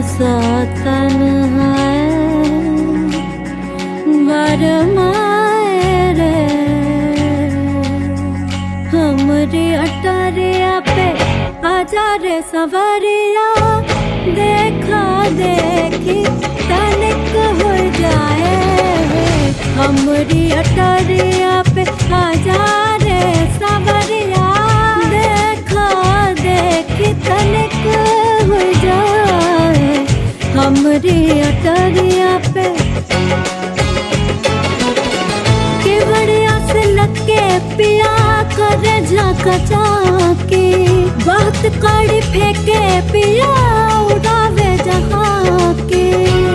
सा तन है बरमाए रे हमरे अटरिया पे आजा रे सवरिया देखा देखी तनिक हो जाए हमरी अटरिया पे आजा रे सवरिया देखा देखी तनिक हो जाए हमरी अटरिया पे के बढ़िया से लगे पिया कर झाका चाके बहुत कड़ी फेंके पिया उड़ावे जहाँ के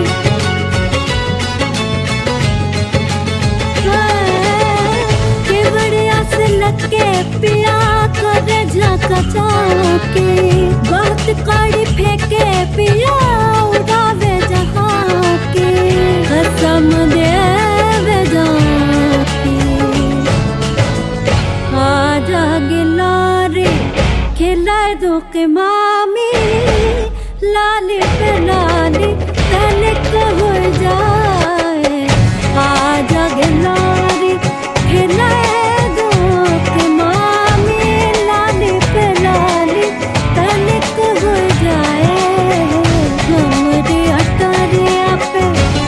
के बढ़िया से लगे पिया कर झाका चाके बहुत कड़ी फेंके पिया उड़ावे जहाँ के कसम देवे जाके आजा गिलारे खिलाए दो के मामी लाली पे लाली तनिक हो जाए आजा गिलारे खिलाए दो के मामी लाली पे लाली तनिक हो जाए हमरे अटरिया पे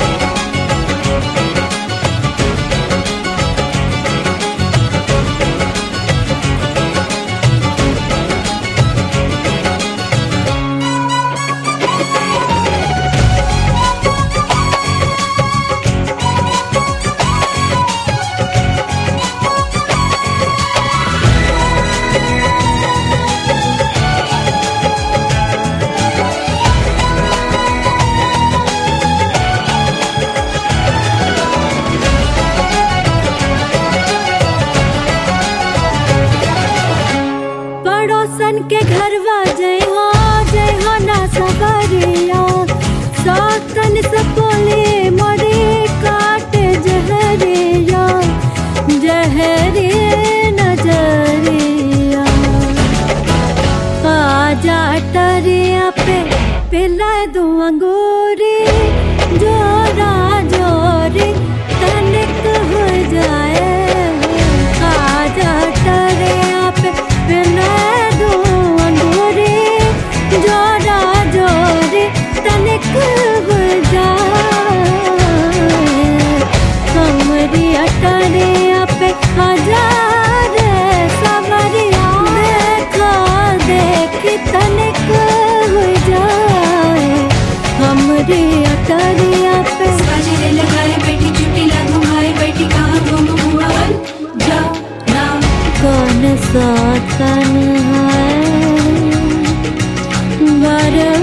पड़ोसन के घरवा जय हो जय हो ना सबरिया सौतन सपोले मोरे काट जहरिया जहरे नजरिया आजा टरिया पे पिला दो अंगूरी जोरा जोरी तनिक हो जाए आजा टरिया पे पिला दो अंगूरी जोरा जोरी तनिक हो जाए हमरी अटरिया पे हजार सवरिया देखा देखी तनिक हो जाए हमरी अटरिया पे बाजे लगाए बैठी चुटी लागू भाई बैठी कहाँ घूम हुआ बन जा ना कौन सा तन है बर